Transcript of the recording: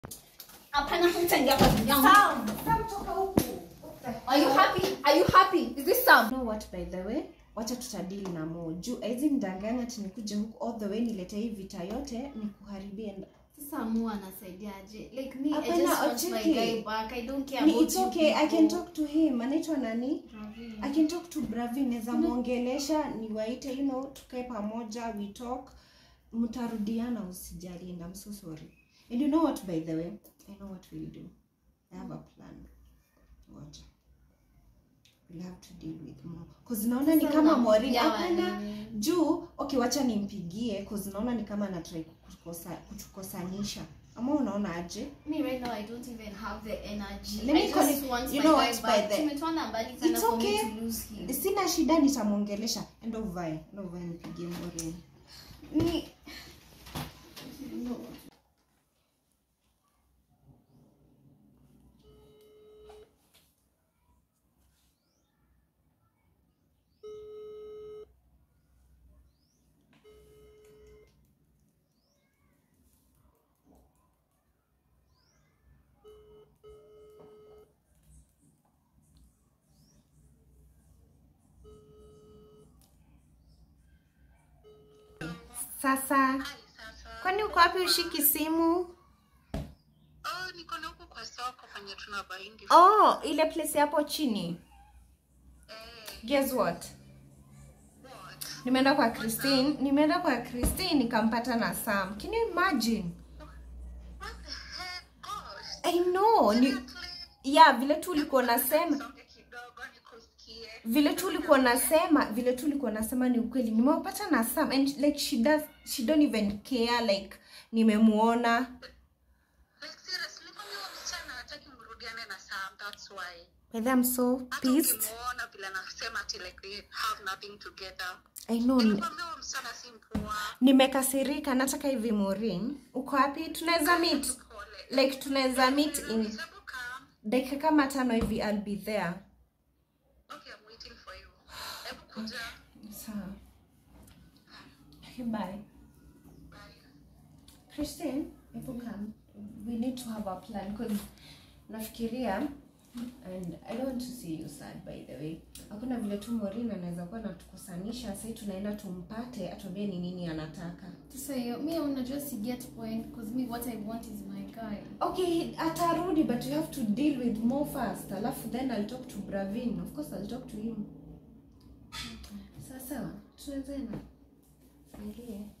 Hapana, hutaingia kwa simu yangu. Sam, Sam toka huku. Are you happy? Are you happy? Is this Sam? You know what by the way? Wacha tutadili na Mo. Juu aizi nidanganya ati nikuje huku all the way nilete hii vita yote nikuharibie. nda- Sasa Mu anasaidiaje? Like me, I Hapana, just want my Ocheki. guy back. I don't care Ni about it's you okay. I can people. talk to him. Anaitwa nani? Ravi. I can talk to Bravi. Naweza muongelesha, niwaite, you know, tukae pamoja, we talk. Mtarudiana usijali and I'm so sorry. And you know what by the way? I know what we'll do. I have a plan. Wacha. We'll have to deal with more. Cause naona ni Sasa kama Maureen unampigia hapana wanini? juu okay wacha nimpigie cause naona ni kama anatry kutukosa kutukosanisha ama unaona aje Me right now, I don't even have the energy. Let me I call just it- want you my know guy what, by back. the- Tumetuana mbali sana It's for okay. me to lose him. sina shida nitamwongelesha enda uvae enda uvae nipigie Maureen Me. No. sasa kwani uko wapi ushiki simu Oh, niko na huku kwa soko penye tuna baingi. oh ile place hapo chini Eh, guess what what? nimeenda kwa christine nimeenda kwa christine nikampata na sam can you imagine What the heck? Gosh. i know ni Seriously? yeah vile tu ulikuwa unasema Songe kidogo nikusikie. vile tu ulikuwa unasema vile tu ulikuwa unasema ni ukweli nimewapata na sam and like she does she don't even care like nimemuona Like seriously, kwani huyo msichana hataki mrudiane na Sam, that's why. By I'm so Hata pissed. ukimuona vile anasema ati like they have nothing together. I know. Nilikwambia huyo msichana si mpoa. Nimekasirika, nataka hivi Maureen. Uko wapi? Tunaweza meet. Pole. Like tunaweza meet in Hebu come. dakika kama tano hivi I'll be there. Okay, I'm waiting for you. Hebu kuja. Sawa. Okay, bye. Bye. Christine, hebu come. We need to have a plan because nafikiria and I don't want to see you sad by the way. Hakuna vile tu Maureen anaweza kuwa anatukusanisha, sasa tunaenda tumpate atuambie ni nini anataka. Sasa hiyo mi unajua si get point because me what I want is my guy. Okay, atarudi but you have to deal with Mo first. Alafu then I'll talk to Bravin. Of course I'll talk to him. Sasa, tunaweza na. Ingie.